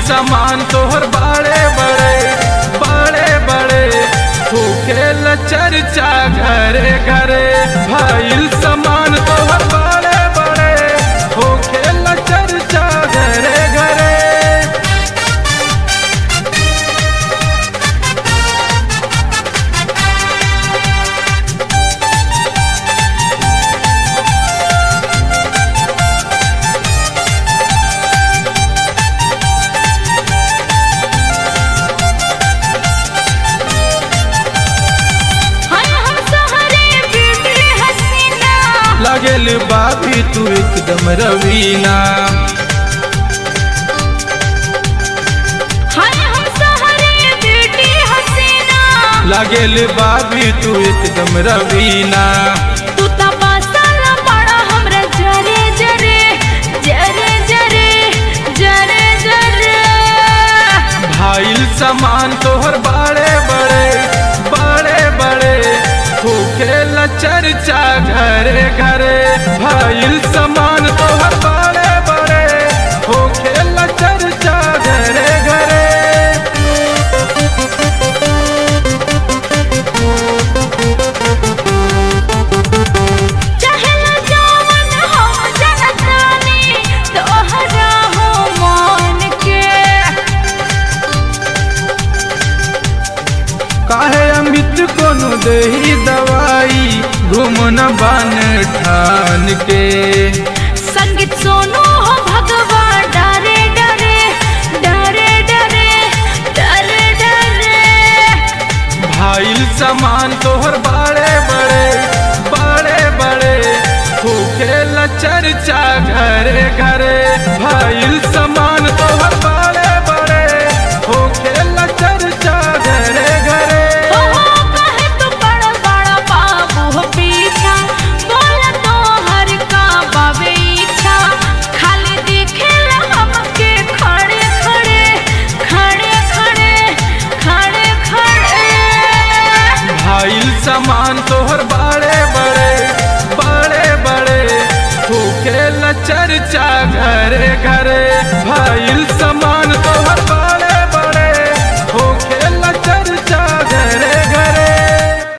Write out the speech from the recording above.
सामान तोहर बड़े बड़े बड़े बड़े होखेल चर्चा घरे घरे भइल सामान तोहर बड़े बड़े होखेल चर्चा घरे घरे हाय हम सहरे ब्यूटी हसीना लागेल बाबी तू एकदम रवीना हाय हम सहरे ब्यूटी हसीना लागेल बाबी तू एकदम रवीना तू त बसल बड़ा हमरा जरे जरे जरे जरे जरे जरे भाईल सामान तोहर बड़े बड़े बड़े बड़े होखेल चर्चा घरे घरे भाईल सामान तोहर बड़े बड़े होखेल चर्चा घरे घरे चाहेला जवन हम जनतानी तोहरा हो मान के काहे अमित कोनो देही दवाई घूमन बान ठान के संगीत सोनू हो भगवान डरे डरे डरे डरे डरे डरे भाईल सामान तोहर बड़े बड़े बड़े बड़े होखेल चर्चा घरे घरे भाईल सामान तोहर बड़े बड़े होखेल चर्चा घरे घरे हो हो कहे तू बड़ा बड़ा बाबू हो पीछा बोल तो हर का बाबे इच्छा खाली दिखेला हमके खड़े खड़े खड़े खड़े खड़े खड़े भाईल सामान तोहर बड़े बड़े